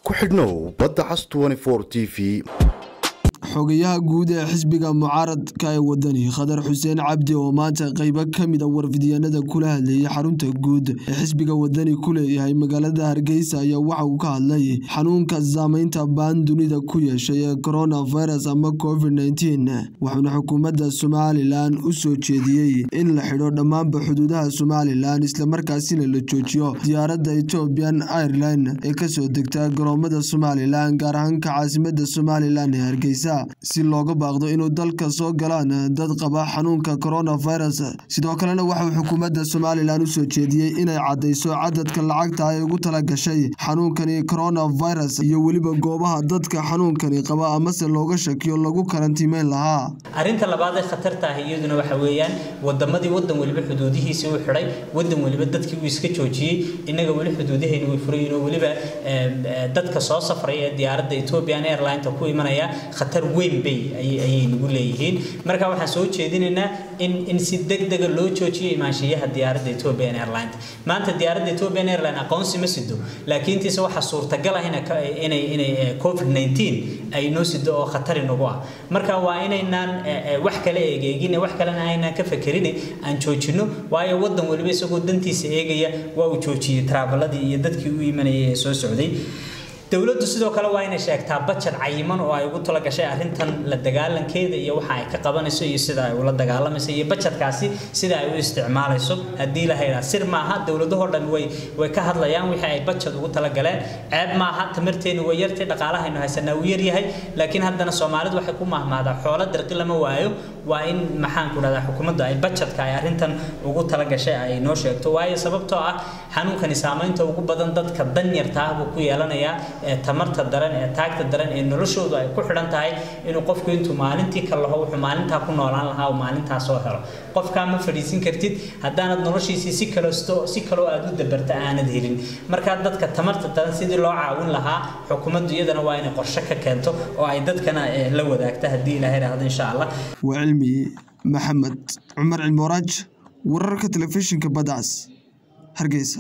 ku xidhnow badda cas t v xogayaha guud ee xisbiga mucaaradka ee wadani khadar xuseen cabdi oo maanta qeybo ka mid a warfidyaanada kula hadlayay xarunta guud ee xisbiga wadani ku leeyahay magaalada hargeysa ayaa waxa uu ka hadlay xanuunka saameynta baan dunida ku yeeshay ee coronavirus ama covid nteen wuxuuna xukuumadda somalilan u soo jeediyey in la xidho dhammaanba xuduudaha somalilan islamarkaasina la joojiyo diyaaradda ethoobian airline ee kasoo degta garoomada somalilan gaar ahaanka caasimada somalilan ee hargeysa si looga baaqdo inuu dalka soo galaan dad qaba xanuunka coronavirus sidoo kalena waxauu xukuumadda somalilan u soo jeediyey inay caddayso cadadka lacagta ay ugu tala gashay xanuunkani coronavirus iyo weliba goobaha dadka xanuunkani qaba amase looga shakiyo lagu karantiimeyn lahaa arrinta labaad ee khatarta ah iyaduna waxa weeyaan wadamadii wadan weliba xuduudihiisii u xidhay wadan weliba dadkii uu iska joojiyey innaga weli xuduudahayna way furayin oo weliba dadka soo safray ee diyaaradda ethiopian airlineta ku imanaya khatar weyn bay ayay nagu leeyihiin marka waxaan soo jeedinaynaa in in si degdega loo joojiyo imaanshiyaha diyaaradda ethiopian airline maanta diyaaradda ethiopian airline aqoonsi ma sido laakiin tiise waxaa suurtagal ah inay inay covid 19 ay noo sido oo khatari nagu ah marka waa inaynaan wax kale eegeegin wax kalena aynaan ka fakerin aan joojino waayo wadan waliba isagoo dantiisa eegaya waa uu joojiyey traabaladii iyo dadkii u imanayay ee soo socday dowladdu sidoo kale waa inay sheegtaa bajad cayiman oo ay ugu talagashay arrintan la dagaalankeeda iyo waxa ay ka qabanayso iyo sida ay ula dagaalamayso iyo bajadkaasi sida ay u isticmaalayso haddii la haydhaa sir maaha dowladahoo dhan way way ka hadlayaan wixii ay bajad ugu talagaleen ceeb maaha tamarteenu way yartay dhaqaalahaynu haysanaa uu yaryahay laakiin haddana soomaalidu waxay ku mahmaadaa xoolo dirqi lama waayo waa in maxaan ku dhahdaa xukuumadda ay bajadka ay arrintan ugu talagashay ay noo sheegto waayo sababtoo ah xanuunkani saamaynta ugu badan dadka danyarta ah buu ku yeelanayaa ee tamarta daran ee taagta daran ee noloshoodu ay ku xidhan tahay inuu qofku intuu maalintii ka laho wuxuu maalintaa ku noolaan lahaa uu maalintaa soo helo qofkaa ma fadhiisin kartid haddaanad noloshiisii si kalesto si kaloo aad u dabarta aanad helin markaa dadka tamarta daran sidii loo caawin lahaa xukuumaddu iyadana waa inay qorshe ka keento oo ay dadkana la wadaagta haddii ilaahay raahdo insha allah waa cilmi maxamed cumar cilmooraaj wararka telefishinka badcas hargeysa